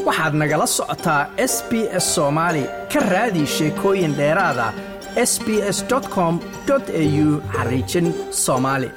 waxaad nagala socotaa s b s soomaali ka raadi sheekooyin dheeraada s b s com au xariijin soomaali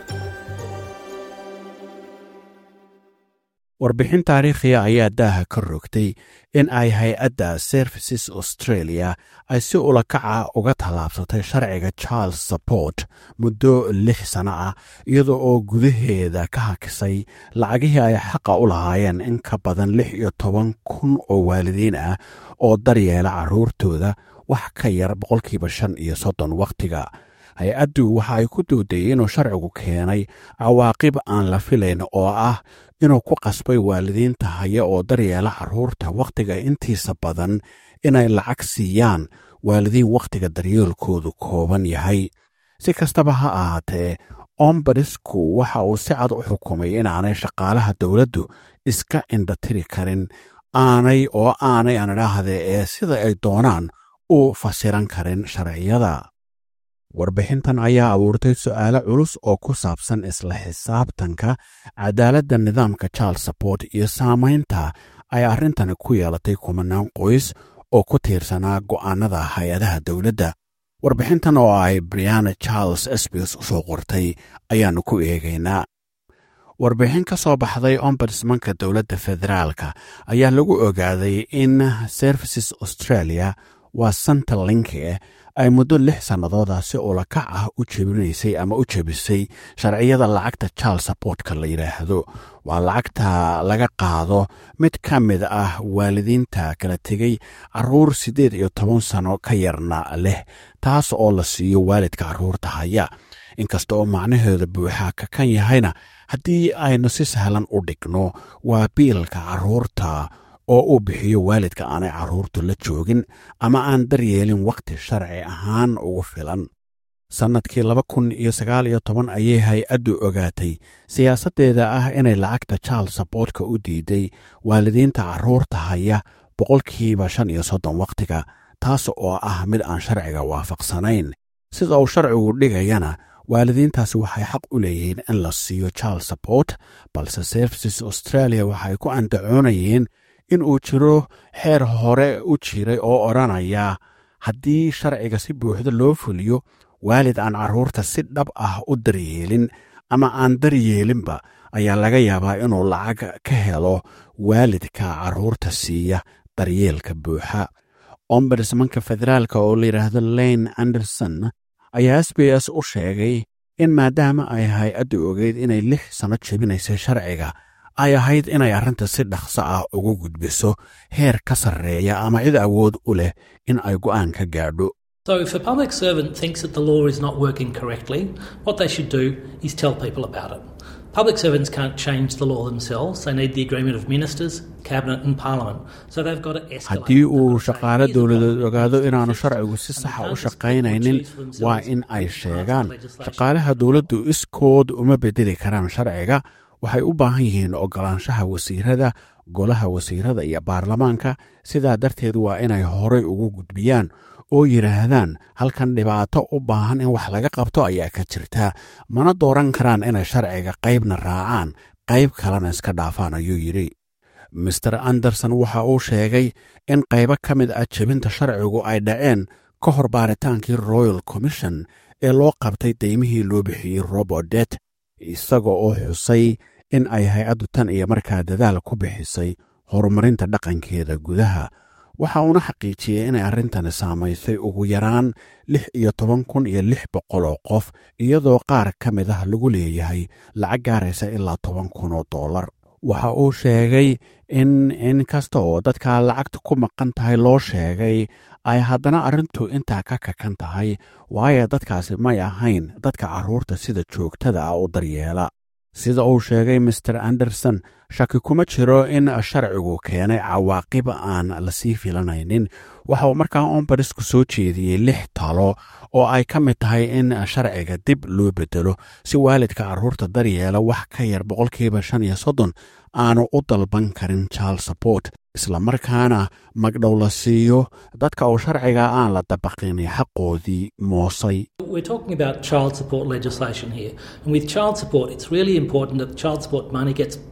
warbixin taariikhiya ayaa daaha ka rogtay in ay hay-adda services australia ay si ulakaca uga tallaabsatay sharciga charles support muddo lix sanno ah iyada oo gudaheeda ka hakisay lacagihii ay xaqa u lahaayeen in ka badan lix iyo toban kun oo waalidiin ah oo daryeela carruurtooda wax ka yar boqolkiiba shan iyo soddon wakhtiga hay-addu waxa ay ku doodayey inuu sharcigu keenay cawaaqib aan la filayn oo ah inuu ku qasbay waalidiinta haya oo daryeela carruurta wakhtiga intiisa badan inay lacag siiyaan waalidiin wakhtiga daryeelkoodu kooban yahay si kastaba ha ahaatee ombadisku waxa uu si cad u xukumay inaanay shaqaalaha dowladdu iska indhatiri karin aanay oo aanay aan idhaahde ee sida ay doonaan u fasiran karin sharciyada warbixintan ayaa abuurtay su'aalo culus oo ku saabsan isla xisaabtanka cadaaladda nidaamka charles support iyo saamaynta ay arrintani ku yeelatay kumanaan qoys oo ku tiirsanaa go'aannada hay-adaha dowladda warbixintan oo ay briana charles sbs u soo qortay ayaannu ku eegaynaa warbixin ka soo baxday ombudsmanka dowladda federaalka ayaa lagu ogaaday in services australia waa santa linke ay muddo lix sannadooda si ulakac ah u jebinaysay ama u jebisay sharciyada lacagta charles supportka la yidhaahdo waa lacagta laga qaado mid ka mid ah waalidiinta kala tegey carruur siddeed iyo toban sano ka yarna leh taas oo la siiyo waalidka carruurta haya inkasta oo macnaheeda buuxaa ka kan yahayna haddii aynu si sahlan u dhigno waa biilka carruurta oo uu bixiyo waalidka aanay carruurtu la joogin ama aan daryeelin wakhti sharci ahaan ugu filan sannadkii laba kun iyo sagaal iyo toban ayay hay-addu ogaatay siyaasaddeeda ah inay lacagta charles saboortka u diiday waalidiinta carruurta haya boqolkiiba shan iyo soddon wakhtiga taas oo ah mid aan sharciga waafaqsanayn sida uu sharcigu dhigayana waalidiintaasi waxay xaq u leeyihiin in la siiyo charles support balse services australia waxay ku andacoonayeen in uu jiro xeer hore u jiray oo odhanaya haddii sharciga si buuxda loo fuliyo waalid aan carruurta si dhab ah u daryeelin ama aan daryeelinba ayaa laga yaabaa inuu lacag ka helo waalidka carruurta siiya daryeelka buuxa ombudsmanka federaalka oo la yidhaahdo lane anderson ayaa s b s u sheegay in maadaama ay hay-addu ogeyd inay lix sanno jebinaysay sharciga ay ahayd inay arrinta si dhaqso ah ugu gudbiso heer ka sarreeya ama cid awood u leh in ay go'aan ka gaadho So, if a public servant thinks that the law is not working correctly, what they should do is tell people about it. Public servants can't change the law themselves. They need the agreement of ministers, cabinet, and parliament. So they've got to escalate. haddii uu shaqaale dowladeed ogaado inaanu sharcigu si saxa u shaqaynaynin waa in ay sheegaan shaqaalaha dowladdu iskood uma bedeli karaan sharciga waxay u baahan yihiin oggolaanshaha wasiirada golaha wasiirada iyo baarlamaanka sidaa darteed waa inay horay ugu gudbiyaan oo yidhaahdaan halkan dhibaato u baahan in wax laga qabto ayaa ka jirta mana dooran karaan inay sharciga qaybna raacaan qayb kalena iska dhaafaan ayuu yidhi master anderson waxa uu sheegay in qaybo ka mid ah jebinta sharcigu ay dhaceen ka hor baaritaankii royal commission ee loo qabtay daymihii loo bixiyey robodet isaga oo xusay in ay hay-addu tan iyo markaa dadaal ku bixisay horumarinta dhaqankeeda gudaha waxa uuna xaqiijiyey inay arrintani saamaysay ugu yaraan lix iyo toban kun iyo lix boqol oo qof iyadoo qaar ka mid ah lagu leeyahay lacag gaaraysa ilaa toban kun oo dollar waxa uu sheegay in in kasta oo dadka lacagta ku maqan tahay loo sheegay ay haddana arrintu intaa ka kakan tahay waayo dadkaasi may ahayn dadka carruurta sida joogtada ah u daryeela sida uu sheegay master anderson shaki kuma jiro in sharcigu keenay cawaaqib aan lasii filanaynin waxa uu markaa ombarisku soo jeediyey lix talo oo ay ka mid tahay in sharciga dib loo bedelo si waalidka carruurta daryeela wax ka yar boqolkiiba shan iyo soddon aanu u dalban karin charles support islamarkaana magdhow la siiyo dadka uu sharciga aan la dabaqin xaqoodii moosay We're talking about child support legislation here. And with child support, it's really important that child support money gets paid to the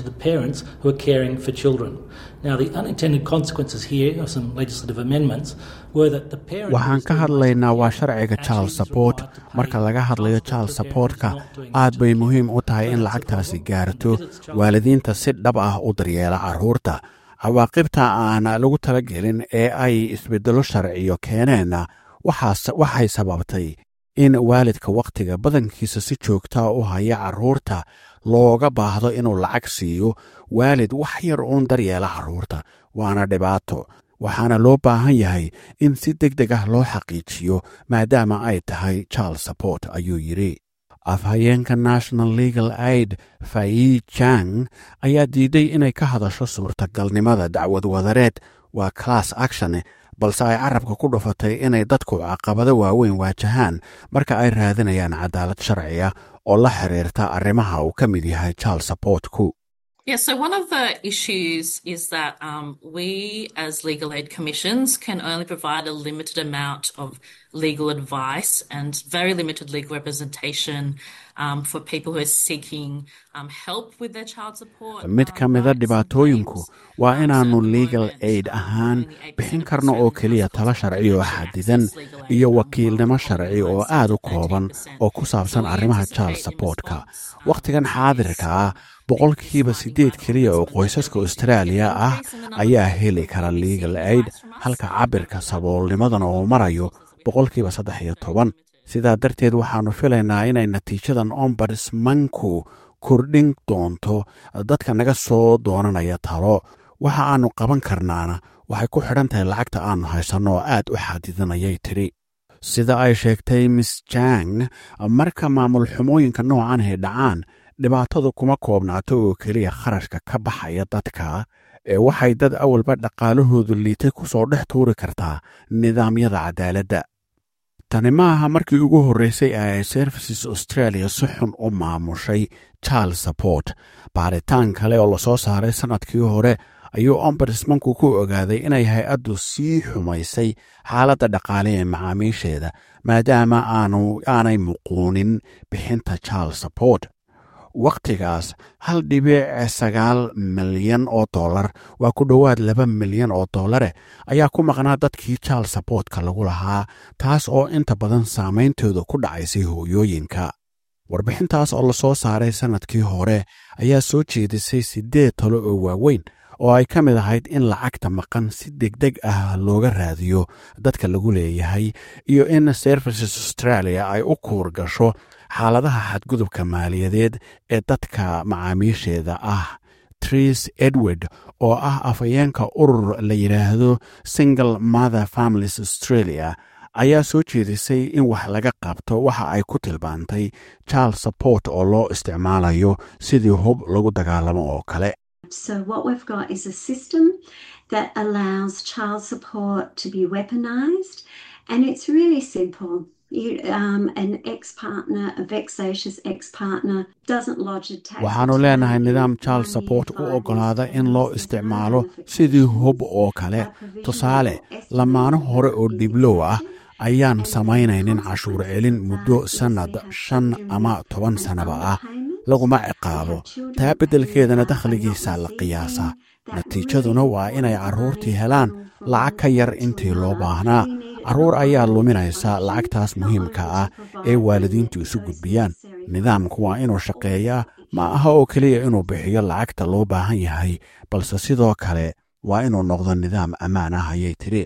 to parents who are caring for children. Now, the unintended consequences here of some legislative amendments were that the parent. waxaan ka hadlaynaa waa sharciga child support marka laga hadlayo child supportka aad bay muhiim u tahay in lacagtaasi gaarto waalidiinta si dhab ah u daryeela carruurta cawaaqibta aan lagu talagelin ee ay isbeddelo sharciyo keeneenna waxay sababtay in waalidka wakhtiga badankiisa si joogtaa u haya carruurta looga baahdo inuu lacag siiyo waalid wax yar uun daryeela carruurta waana dhibaato waxaana loo baahan yahay in si deg deg ah loo xaqiijiyo maadaama ay tahay child support ayuu yidhi afhayeenka national legal aid fayi jang ayaa diiday inay ka hadasho suurtagalnimada dacwad wadareed waa class action balse ay carabka ku dhufatay inay dadku caqabado waaweyn waajahaan marka ay raadinayaan cadaalad sharciya oo la xiriirta arrimaha uu ka mid yahay child supportku Yeah, so one of the issues is that um, we as legal aid commissions can only provide a limited amount of legal advice and very limited legal representation um, for people who are seeking um, help with their child support. mid ka mida dhibaatooyinku waa inaannu legal aid ahaan bixin karno oo keliya talo sharci oo xadidan iyo wakiilnimo sharci oo aad u kooban oo ku saabsan arrimaha child supportka wakhtigan xaadirka ah boqolkiiba siddeed keliya oo qoysaska austraaliya ah ayaa heli kara legal aid halka cabirka saboolnimadana uu marayo boqolkiiba saddex iyo toban sidaa darteed waxaannu filaynaa inay natiijadan ombudsmanku kordhin doonto dadka naga soo doonanaya talo waxa aannu qaban karnaana waxay ku xidhan tahay lacagta aannu haysanno oo aad u xadidanayay tidhi sida ay sheegtay miss jang marka maamul xumooyinka noocan ay dhacaan dhibaatadu kuma koobnaato oo keliya kharashka ka baxaya dadka ee waxay dad awalba dhaqaalahoodu liitay ku soo dhex tuuri kartaa nidaamyada cadaaladda tani ma aha markii ugu horreysay ee ay services australia si xun u maamushay child support baaritaan kale oo lasoo saaray sannadkii hore ayuu ombudsmanku ku ogaaday inay hay-addu sii xumaysay xaaladda dhaqaale ee macaamiisheeda maadaama aanu aanay muquunin bixinta child support wakhtigaas hal dhibic sagaal milyan oo dollar waa ku dhowaad laba milyan oo dollare ayaa ku maqnaa dadkii child supportka lagu lahaa taas oo inta badan saameyntooda ku dhacaysay hooyooyinka warbixintaas oo lasoo saaray sannadkii hore ayaa soo jeedisay siddeed talo oo waaweyn oo ay ka mid ahayd in lacagta maqan si degdeg ah looga raadiyo dadka lagu leeyahay iyo in services australia ay u kuur gasho xaaladaha xadgudubka maaliyadeed ee dadka macaamiisheeda ah tris edward oo ah afhayeenka urur la yidhaahdo single mother families australia ayaa soo jeedisay in wax laga qabto waxa ay ku tilmaantay child support oo loo isticmaalayo sidii hub lagu dagaalamo oo kale So, what we've got is a system that allows child support to be weaponized, and it's really simple. You, um, an ex partner, a vexatious ex partner, doesn't lodge a tax. waxaannu leenahay nidaam child support u oggolaada in loo isticmaalo sidii hub oo kale tusaale lamaano hore oo dhiblow ah ayaan samaynaynin cashuur celin muddo sannad shan ama toban sannaba ah laguma ciqaabo taa beddelkeedana dakhligiisaa la qiyaasaa natiijaduna waa inay carruurtii helaan lacag ka yar intii loo baahnaa carruur ayaa luminaysa lacagtaas muhiimka ah ee waalidiintu isu gudbiyaan nidaamku waa inuu shaqeeyaa ma aha oo keliya inuu bixiyo lacagta loo baahan yahay balse sidoo kale waa inuu noqdo nidaam ammaan ah ayay tidhi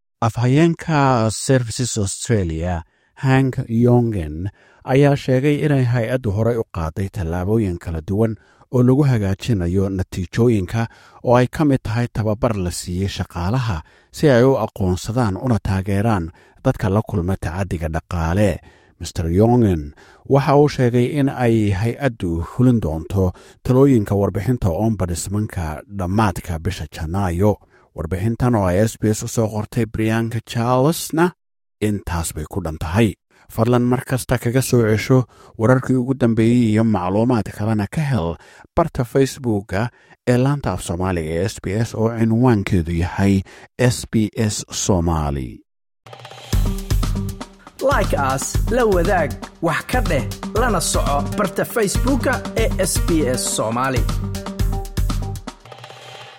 afhayeenka services australia hank yongen ayaa sheegay inay hay-addu horey u qaaday tallaabooyin kala duwan oo lagu hagaajinayo natiijooyinka oo ay ka mid tahay tababar la siiyey shaqaalaha si ay u aqoonsadaan una taageeraan dadka la kulma tacaddiga dhaqaale master yongen waxa uu sheegay in ay hay-addu fulin doonto talooyinka warbixinta ombudsmanka dhammaadka bisha janaayo warbixintan oo ay s b s u soo qortay brianka charlesna intaas bay ku dhan tahay fadlan mar kasta kaga soo cesho wararkii ugu dambeeyey iyo macluumaad kalena ka hel barta facebooka ee laanta af soomaaliga ee s b s oo cinwaankeedu yahay s b s somaali like aas la wadaag wax ka dheh lana soco barta facebooka ee sb s somaali